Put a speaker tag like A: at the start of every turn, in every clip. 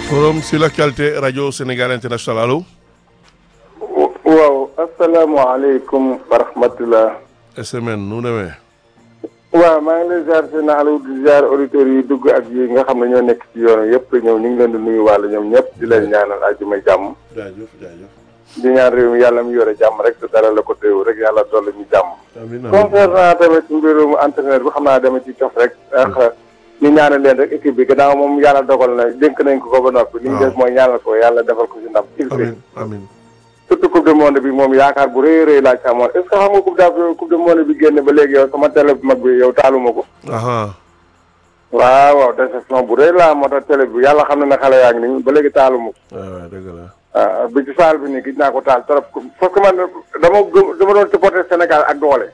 A: forum sur l'actualité radio Sénégal international allo.
B: waaw asalaamaaleykum wa rahmatulah.
A: SMN nu mu demee.
B: waaw maa ngi lay ziar seen Aliou di ziar auditeurs yi dugg ak yi nga xam ne ñoo nekk ci yoon yëpp ñëw ñu ngi leen di nuyu wàll ñoom ñëpp di leen ñaanal àjjuma jàmm.
A: jaajëf jaajëf.
B: di ñaan réew mi yàlla mu yore jàmm rek te dara la ko teew rek yàlla dolli ñu jàmm.
A: amiin amiin
B: concernant tamit mbirum entraîneur bi xam naa dama ci cof rek. ndax ñu ñaanal leen rek équipe bi gannaaw moom yàlla dogal na dénk nañ ko ko ba noppi. li ñu des mooy ñaanal ko yàlla defal ko ci ndam.
A: amiin amiin.
B: surtout coupe du monde bi moom yaakaar bu rëy rëy laa ci amoon est ce que xam nga coupe d' coupe du monde bi génn ba léegi yow sama télé bu mag bi yow taaluma ko.
A: aha
B: waaw waaw déception bu rëy laa moo tax télé bi yàlla xam na ne xale yaa ngi nii ba léegi taaluma ko.
A: waaw waaw dëgg la.
B: ah bi ci saal bi nii gis naa ko taal trop parce que man dama gëm dama doon supporter Sénégal ak doole.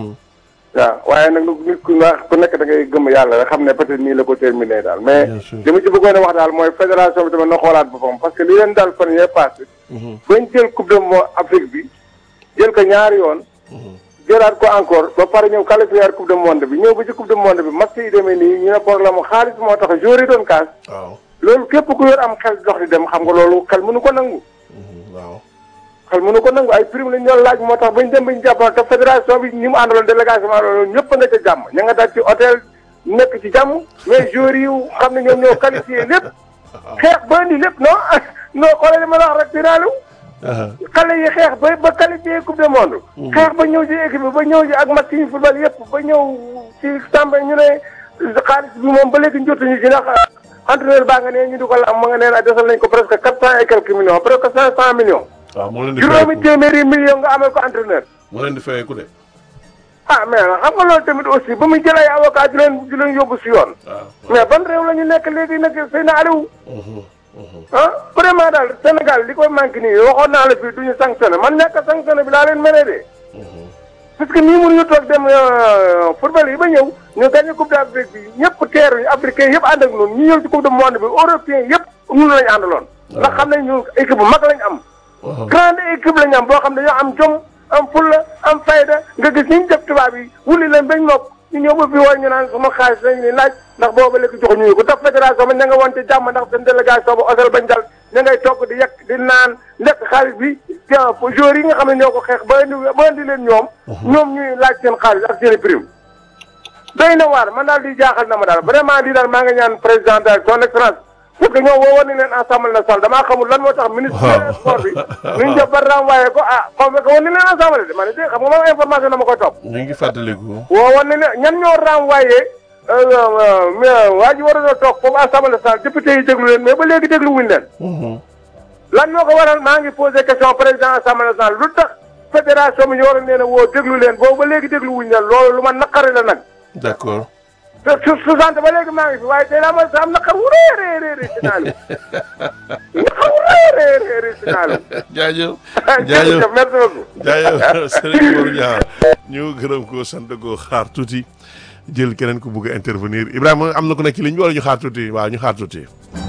B: waaw waaye nag nit ku nga ku nekk da ngay gëm yàlla rek xam ne peut être nii la ko terminé daal mais
A: Bien sûr.
B: li ma ci bëggoon a wax daal mooy fédération bi tamit na xoolaat boppam parce que li leen daal fan yee passé bañ jël coupe du monde Afrique bi jël ko ñaari yoon jëlaat ko encore ba pare ñëw qualifier coupe du monde bi ñëw ba ci coupe du monde bi match yi demee nii ñu ne problème mu xaalis moo tax joueurs yi doon kaas
A: waaw.
B: loolu képp ku yor am xel dox di dem xam nga loolu xel mënu ko nangu
A: waaw.
B: xel mënu ko nangu ay prime lañ doon laaj moo tax bañ dem bañ jàppoon te fédération bi ñi mu àndaloon délégation loolu ñëpp nga ca jàmm ña nga dal ci hôtel nekk ci jàmm mais joueurs yi xam ne ñoom ñoo qualifié lépp xeex ba indi lépp non non xoolal li ma la wax rek dinaa xale yi xeex ba ba qualifié coupe du monde. xeex ba ñëw ci équipe bi ba ñëw ci ak match yi football yëpp ba ñëw ci tàmba ñu ne xaalis bi moom ba léegi jotuñu ci ndax entraîneur baa nga ne ñu di ko la am ma nga nee na desal nañ ko presque quatre cent et quelques millions presque cinq cent millions.
A: waaw moo leen di
B: juróomi
A: fayeeku
B: téeméeri millions nga amee ko entraîneur.
A: moo leen di fayeeku de.
B: ah mais nag xam nga loolu tamit aussi ba muy jël ay avocat di leen di leen yóbbu si yoon.
A: waaw.
B: mais ban réew la ñu nekk léegi nag Seydina Aliou.
A: Mhm, mhm.
B: ah vraiment daal Sénégal li koy manqué nii waxoon naa la fii du ñu sanctionné man ñàkk a sanctionné bi laa leen mënee de. parce que nii mënuñu toog dem euh, football yi ba ñëw ñu gagné coupe d'Afrique bi ñëpp teeruñu africain yëpp ànd ak ñun ñu ñëw ci coupe du monde bi européen yëpp ñun lañu àndaloon. ndax xam nañ ñu équipe bu mag lañ am.
A: Mhm.
B: grande équipe lañ am boo xam ne dañoo am jom am fulla am fayda nga gis ni ñu def tubaab yi wuli leen bañ nokk ñu ñëw ba fii war ñu naan sama xaalis lañ ni laaj ndax booba léegi joxuñu ñu ko tax fédération ba ña nga wante jàmm ndax seen délégation ba osel bañ dal ña ngay togg di yekk di naan lekk xaalis bi tiens joueurs yi nga xam ne ñoo ko xeex ba indi ba indi leen ñoom ñoom ñuy laaj seen xaalis ak seen i prime doy na waar man daal di jaaxal na ma daal vraiment lii daal maa nga ñaan président de son excellence parce que ñoo woowoon nañ leen assemblée nationale damaa xamul lan moo tax ministre des sports bi nuñ def ba renvoyé ko ah convoqué woon nañ leen assemblée de ma ne de xam nga moom information dama koy topp
A: ñu ngi fàttaliku.
B: woowoon nañ leen ñan ñoo renvoyé waa ji waroon a toog foofu assemblée nationale député yi déglu leen mais ba léegi déglu wuñ leen
A: Mhm.
B: lan moo ko waral maa ngi posé question président assemblée nationale lu tax fédération bi ñu waroon leen a woo déglu leen boobu ba léegi déglu wuñ leen loolu lu ma naqari la nag
A: d'accord.
B: te su su sant ba léegi maa ngi fi waaye tey laa ma sa am naqar wu rëy a rëy a rëy si naalu naqar wu rëy a rëy a rëy si naalu
A: jaajëf. jaajëf
B: jërëjëf merci beaucoup
A: jaajëf Serigne Mor Niang ñu gërëm ko sant ko xaar tuuti jël keneen ku bugg a intervenir Ibrahima am na ku nekk ci ligne bi wala ñu xaar tuuti waaw ñu xaar tuuti.